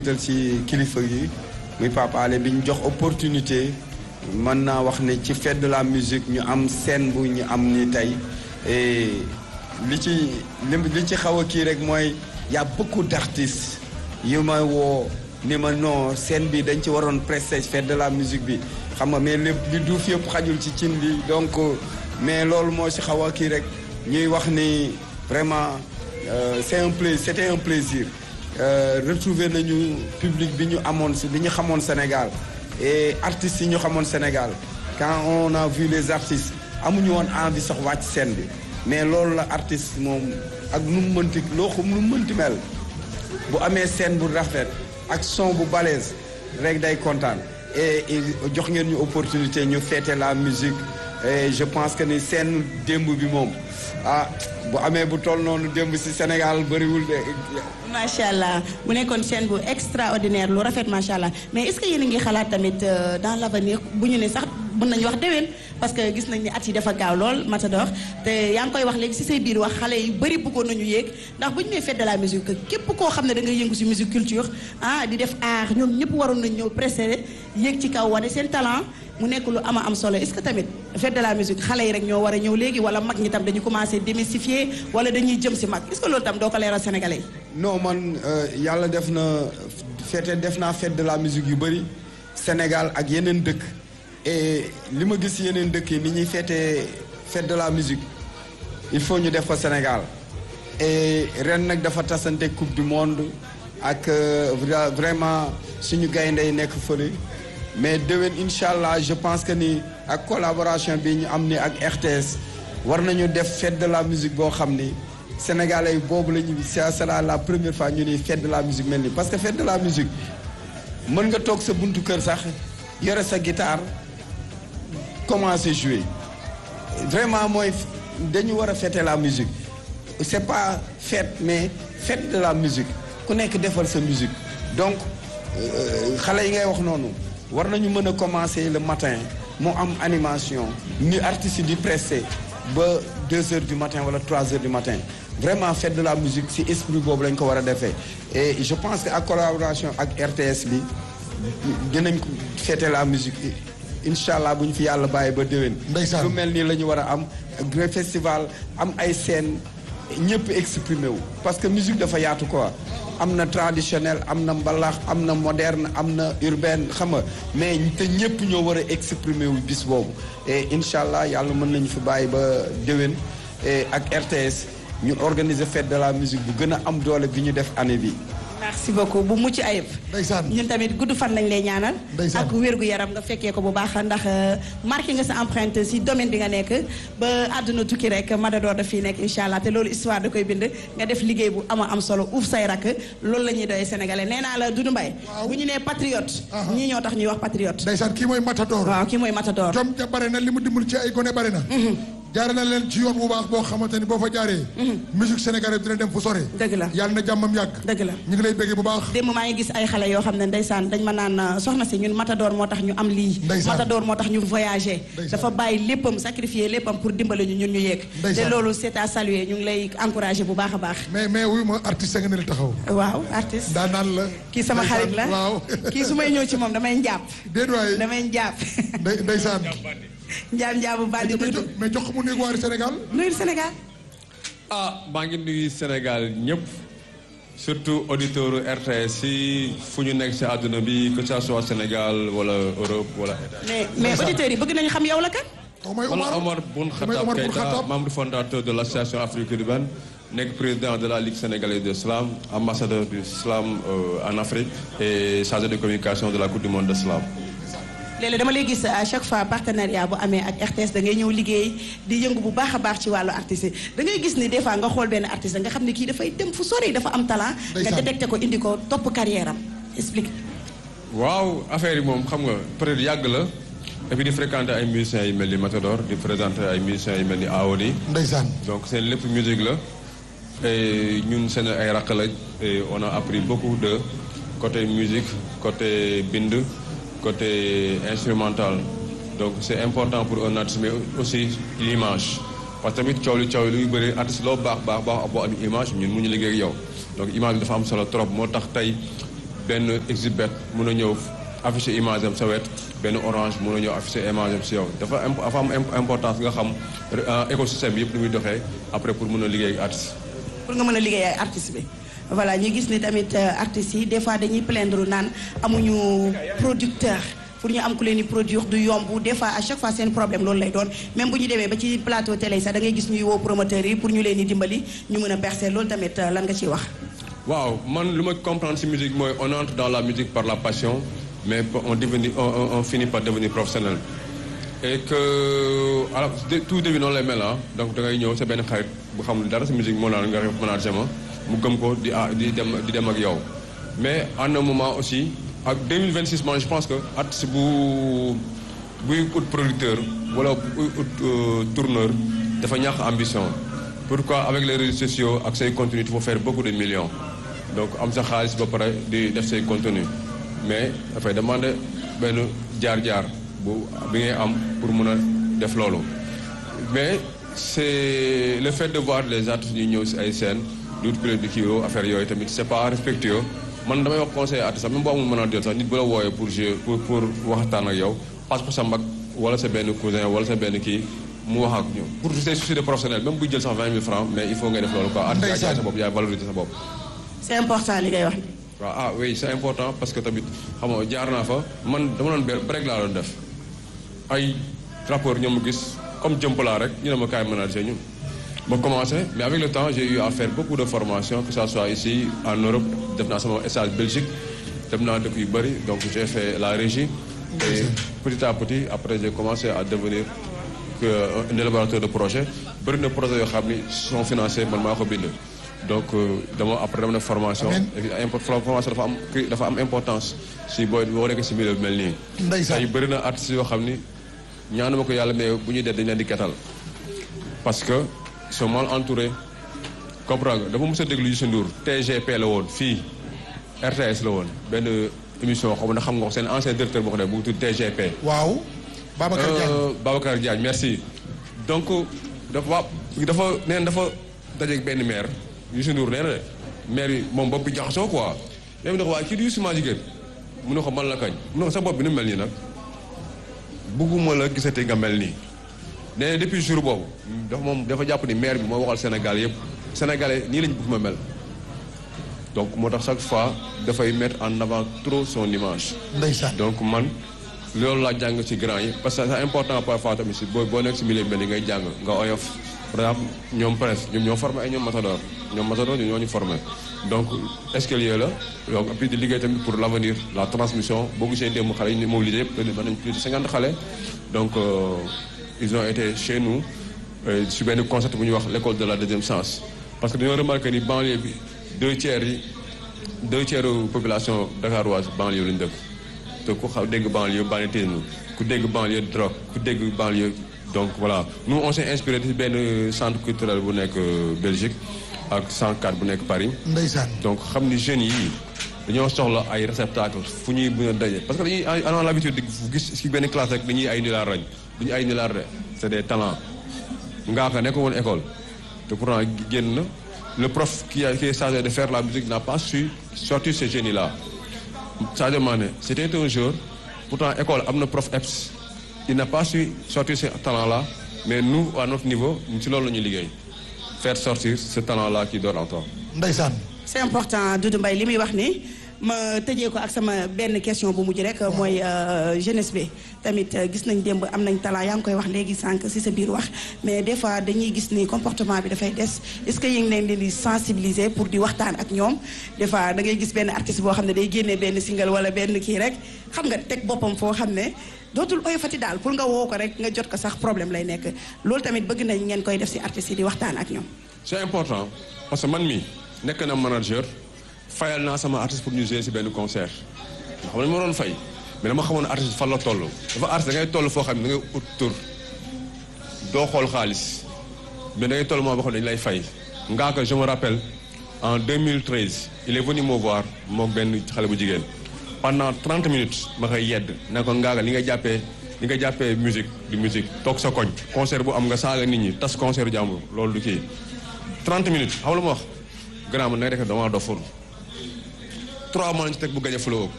tal ci kilifa yi muy Papa Alé bi ñu jox opportunité mën naa wax ne ci fête de la musique ñu am scène bu ñu am ni tey et li ci li ci xaw a kii rek mooy y a beaucoup d'artistes yu ma woo ni ma non scène bi dañ ci waroon prester fête de la musique bi xam nga mais lépp li duuf yëpp xajul ci cin li donc mais loolu moo ci xaw a kii rek ñuy wax ni vraiment c'est un plaisir c'était un plaisir retrouver nañu public bi ñu amoon bi ñu xamoon Sénégal et artistes yi ñu xamoon Sénégal quand on a vu les artistes amuñu woon envie sax wàcc scène bi mais loolu la artiste moom ak nu mu mënti loo xam nu mu mënti mel bu amee scène bu rafet ak son bu balèze rek day kontaan et jox ngeen ñu opportunité ñu fêter la musique et je pense que ni scène démb bi moom ah bu amee bu toll noonu démb ci Sénégal bëriwul de. macha allah mu nekkoon scène bu extraordinaire lu rafet macha allah mais est-ce que yéen a ngi xalaat tamit dans l'avenir bu ñu ne sax mën nañu wax déwén parce que gis nañ ni at yi dafa gaaw lool Matador te yaa ngi koy wax léegi ci say biir wax xale yu bëri bëggoon nañu yéeg ndax bu ñu nee fête de la musique képp koo xam ne da ngay yëngu ci musique culture ah di def art ñoom ñëpp waroon nañ ñëw précédé yéeg ci kaw wane seen talent mu nekk lu ama am solo est-ce que tamit fête de la musique xale yi rek ñoo war a ñëw léegi wala mag ñi tam dañu commencé démystifier wala dañuy jëm ci mag est-ce que loolu tam doo ko leeral sénégalais yi. non man yàlla def na fête def naa fête de la musique yu bëri Sénégal ak yeneen dëkk et li ma gis yeneen dëkk yi ni ñuy fêter fête de la musique il faut ñu def ko Sénégal et ren nag dafa tasante coupe du monde ak vraiment suñu gaynde yi nekk fële mais déwén incha allah je pense que ni ak collaboration bi ñu am ni ak RTS war nañu def fête de la musique boo xam ni sénégalais boobu la ñu ça sera la première fois ñu ni fête de la musique mel ni parce que fête de la musique mën nga toog sa buntu kër sax yore sa guitare commencer jouer vraiment mooy dañu war a fêter la musique c'est pas fête mais fête de la musique ku nekk defal sa musique donc xale yi ngay wax noonu war nañu mën a commencer le matin moo am animation ni artistes yi di prester ba deux heures du matin wala trois heures du matin vraiment fête de la musique ci esprit boobu lañ ko war a defee et je pense que ak collaboration ak RTS bi dinañ ko fêter la musique incha allah bu ñu fi yàlla bàyyi ba déwén. ndeysaan lu mel nii la ñu war a am grand festival am ay scène ñëpp exprimer wu. parce que musique dafa yaatu quoi am na traditionnel am na mbalax am na moderne am na urbaine xam nga mais te ñëpp ñoo war a exprimer wu bis boobu et incha allah yàlla mën nañu fi bàyyi ba déwén et ak RTS ñu organiser fête de la musique bu gën a am doole bi ñu def année bi. merci beaucoup bu mucc ayib. ndeysaan ñun tamit gudd fan lañ lay ñaanal. ndeysaan ak wér gu yaram nga fekkee ko bu baax ndax marqué nga sa empreinte ci domaine bi nga nekk ba àdduna tukki rek Matador daf fiy nekk incha allah te loolu histoire da koy bind nga def liggéey bu ama am solo uuf say rakk loolu la ñuy doyee sénégalais nee naa la Doudou Mbaye bu ñu nee patriote. ñii ñoo tax ñuy wax patriote. ndeysaan kii mooy Matador waaw kii mooy Matador. jom ja bare na li mu dimbali ci ay gone bare na jaare na leen ci yoon bu baax boo xamante ni boo fa jaaree musique sénégalaise dina dem fu sore dëgg la yàlla na jàmmam yàgg dëgg la ñu ngi lay bëggee bu baax démb maa ngi gis ay xale yoo xam ne ndeysaan dañ ma naan soxna si ñun Matador moo tax ñu am lii Ndeysaan. Matador moo tax ñu voyager Ndeysaan. dafa bàyyi léppam sacrifier léppam pour dimbali ñu ñun ñu yéeg te Ndeysaan. loolu c'est à saluer ñu ngi lay encourager bu baax a baax mais mais wuy ma artiste nga ne la taxaw waaw artiste daa naan la kii sama ndeysaan, xarit la waaw kii su may ñëw ci moom damay njàpp déet waay damay njàpp ndey ndeysaan njaam njaabu bandi mais dudu jox mais jox ko mu néeg waari Sénégal nuyul Sénégal ah maa ngi nuyu Sénégal ñëpp surtout auditeurs RTS si fu ñu nekk si àdduna bi que ça soit Sénégal wala Europe wala. mais mais auditeurs yi bëgg nañu xam yow la kan koo may wala Omar Omar Boun mooy Khattab Omar Boun Keïta Khattab membre fondateur de l'association Afrique urbaine nekk président de la Ligue sénégalaise de slam ambassadeur du slam euh, en Afrique et chargé de communication de la Coupe du monde de slam. léeg-léeg dama lay gis à chaque fois partenariat bu amee ak RTS da ngay ñëw liggéey di yëngu bu baax a baax ci wàllu artiste yi da ngay gis ni des fois nga xool benn artiste nga xam ne kii dafay dem fu sori dafa am talent nga Ndeysaan. détecté ko indi ko topp carrière am explique waaw affaire yi moom xam nga peut-être yàgg la et puis di fréquenter ay musiciens yu mel ni Matador di présenter ay musiciens yu mel ni Awodi ndeysaan donc seen lépp musique la et ñun seen ay rakk lañ et on a appris beaucoup de côté musique côté bind côté instrumental donc c'est important pour un artiste mais aussi l'image parce que tamit coow li coow li luy bëri artiste loo baax baax baax boo am image ñun mu ñu liggéey ak yow donc image bi dafa am solo trop moo tax tey benn exhibet mun a ñëw afficher image am sa wet benn orange mun a ñëw afficher image am si yow dafa imp- dafa am imp- importance nga xam euh, écosystème bi yëpp ni muy doxee après pour mun a liggéey ak artiste pour nga mën a liggéey ak artiste bi voilà ñu gis ni tamit euh, artistes yi des fois dañuy plaindre naan amuñu producteur pour ñu am ku leen di produire du yomb des fois à chaque fois seen problème loolu lay doon même bu ñu demee ba ci plateau télé yi sax da ngay gis ñuy woo promoteurs yi pour ñu leen di dimbali ñu mën a percer loolu tamit euh, lan nga ciy wax. waaw man lu ma comprendre ci musique mooy on entre dans la musique par la passion mais on devenir on, on, on finit par devenir professionnel et que alors de- tout début noonu lay mel ah donc da ngay ñëw sa benn xarit bu xamul dara ci musique moo naan nga def manager ma mu gëm ko di ah di dem di dem ak yow mais en un moment aussi ak 2026 man je pense que artiste bu buy ut producteur wala buy ut euh, tourneur dafa ñàkk ambition pourquoi avec les réseaux sociaux ak say contenu il faut faire beaucoup de millions donc am sa xaalis ba pare di def say contenu mais dafay demander benn jaar-jaar bu bi ngay am pour mun a def loolu mais c'est le fait de voir les artistes ñuy ñëw si ay scènes di wut di kii yoo affaire yooyu tamit c'est pas respectueux man damay wax conseil artiste sax même boo amul mën a jël sax nit bu la wooyee pour jouer pour pour waxtaan ak yow passe ko sa mag wala sa benn cousin wala sa benn kii mu wax ak ñu pour ses soucis de professionnel même buy jël sax 20 000 francs mais il faut ngay def loolu quoi artiste yaay jaay sa bopp yaay valoriser sa bopp c'est important li ngay wax. waaw ah oui c'est important parce que tamit xam nga jaar naa fa man dama doon ber break laa doon def ay rapport ñoom mu gis comme jëmpalaa rek ñu ne ma kaay manager ñun ma commencé mais avec le temps j'ai eu à faire beaucoup de formations que ça soit ici en Europe def naa sama stage Belgique def naa dëkk yu bëri donc j'ai fait la régie et petit à petit après j'ai commencé à devenir que un élaborateur de projet bëri na projet yoo xam ni sont financés man maa ko bind donc euh, dama après dama def formation Amiin. et import formation dafa am dafa am importance si booy boo nekk si milieu bi mel nii Ndeysaan. tey bëri na artistes yoo xam ni ñaanuma ko yàlla mais bu ñuy dee dañ leen di ketal parce que ils sont mal entourés comprendre nga dafa mos a déglu Youssou Ndour TGP la woon fii RTS la woon benn émission xaw ma na xam nga ko seen ancien directeur boo ko def bu tudd TGP waaw Babacar Diagne Euh, Babacar Diagne merci donc dafa dafa nee na dafa dajeeg benn maire Youssou Ndour nee na de maire bi moom bopp bi jaxasoo quoi même ne ko waaye kii di Youssou maa jigéen mu ne ko man la kañ mu ne ko sa bopp bi nu mel nii nag bugguma la gisati nga mel nii nee na depuis jour boobu dafa moom dafa jàpp ni maire bi moo waxal Sénégal yëpp sénégalais nii lañ bëgg ma mel donc moo tax chaque fois dafay mettre en avant trop son image ndeysaan donc man loolu laa jàng ci grand yi parce que c'est important parfois tamit si boo boo nekk si milieu bi ni ngay jàng nga oyof par exemple ñoom presse ñoom ñoo formé ay ñoom Matador ñoom Matador ñoo ñu formé donc escalier la donc et puis di liggéey tamit pour l'avenir la transmission boo gisee démb xale yi ñu mobilisé yëpp ba nañ plus de cinquante xale donc euh, ils ont été chez nous euh, si benn concept bu ñuy wax l'école de la deuxième chance parce que dañoo remarqué ni banlieue bi deux tiers yi deux tiers population dakaroise banlieue lañu dëkk te ku xaw dégg banlieue banditisme ku dégg banlieue drogue ku dégg banlieue donc voilà nous on s'est inspiré ci benn centre culturel bu nekk euh, Belgique ak 104 bu nekk Paris ndeysaan donc xam ni jeunes yi dañoo soxla ay réceptacles fu ñuy mën a daje parce que dañuy am l'habitude di gis ci benn classe rek dañuy ay nilaar rañ duñu ay nilaar de c'est des talents ngaa ko nekk woon école te pourtant génn na le prof qui a qui est chargé de faire la musique n'a pas su sortir ces génies là Sadio Mané c'était un jour pourtant école am na prof EPS il n'a pas su sortir ce talent là mais nous à notre niveau ci loolu la ñuy liggéey faire sortir ce talent là qui dort en toi ndeysaan c'est important Doudou Mbaye li muy wax ni ma tëjee ko ak sama benn question bu mujj rek mooy euh, jeunesse bi tamit euh, gis nañ démb am nañ talent yaa ngi koy wax léegi sànq ci sa biir wax mais des fois dañuy gis ni comportement bi dafay des est-ce que yéen ngi leen di sensibiliser pour di waxtaan ak ñoom des fois da ngay gis benn artiste boo xam ne day génnee benn single wala benn kii rek xam nga teg boppam foo xam ne dootul oyofati daal pour nga woo ko rek nga jot ko sax problème lay nekk loolu tamit bëgg nañ ngeen koy def ci artistes yi di waxtaan ak ñoom. c'est important parce que man mi nekk na manager fayal naa sama artiste pour ñu jouer ci benn concert nga xam ne ma doon fay mais dama xamoon artiste fan la toll dafa artiste da ngay toll foo xam ne da ngay ut tur doo xool xaalis mais da ngay toll moo boo xam ne dañu lay fay ngaa ko je me rappelle en 2013 il est venu me voir moom benn xale bu jigéen pendant 30 minutes ma koy yedd ne ko ngaa ko li nga jàppee li nga jàppee musique du musique toog sa koñ concert bu am nga saaga nit ñi tas concert jàmbur loolu du kii 30 minutes xam lu ma wax grand man na nga def damaa doful trois mois lañ ci teg bu gagné flow